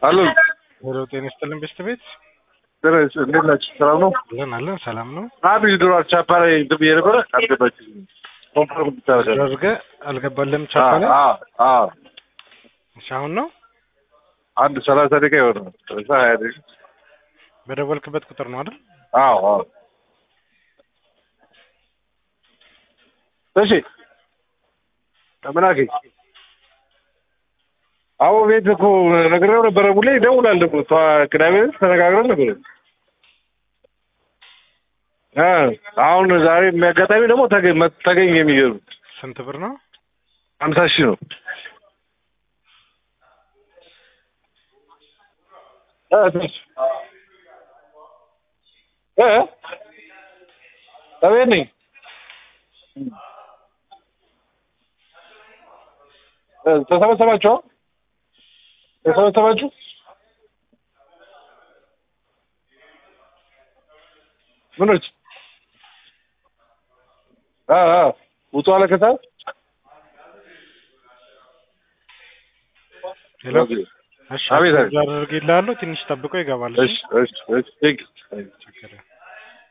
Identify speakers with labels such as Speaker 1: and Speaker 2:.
Speaker 1: አሎ
Speaker 2: ሄሎ ጤና ይስጥልን ቤስት ቤት
Speaker 1: ደረስ እንዴት ናችሁ? ሰላም ነው?
Speaker 2: አለን አለን ሰላም ነው።
Speaker 1: አብ ድሮ ቻፓ ላይ እንትን ብዬ ነበረ አልገባችም። ኮንፈርም ብታደርጋለህ?
Speaker 2: አድርገህ አልገባልህም ቻፓ ላይ
Speaker 1: አዎ አዎ
Speaker 2: እሺ፣ አሁን ነው
Speaker 1: አንድ ሰላሳ ደቂቃ ይሆናል። ሰላሳ ሀያ ደቂቃ
Speaker 2: በደወልክበት ቁጥር ነው አይደል?
Speaker 1: አዎ አዎ እሺ ምን አገኝ አዎ ቤት እኮ ነግሬው ነበረ። ሙሌ ይደውላል ደግሞ ተዋ- ቅዳሜ ዕለት ተነጋግረን ነበር። እ አሁን ዛሬ የሚያጋጣሚ ደግሞ ተገኝ መ- ተገኘ። የሚገርም
Speaker 2: ስንት ብር ነው?
Speaker 1: ሀምሳ ሺህ ነው። እ ትንሽ እ እቤት ነኝ። እ ተሰበሰባችሁ? ተሰበሰባችሁ? ምኖች አ አ ውጡ አለ ከሰዓት
Speaker 2: ሄሎ እሺ፣
Speaker 1: አቤት፣ አቤት።
Speaker 2: አድርጌልሃለሁ። ትንሽ ጠብቆ ይገባል።
Speaker 1: እሺ እሺ እሺ ቴንክ ዩ።
Speaker 2: ችግር የለም።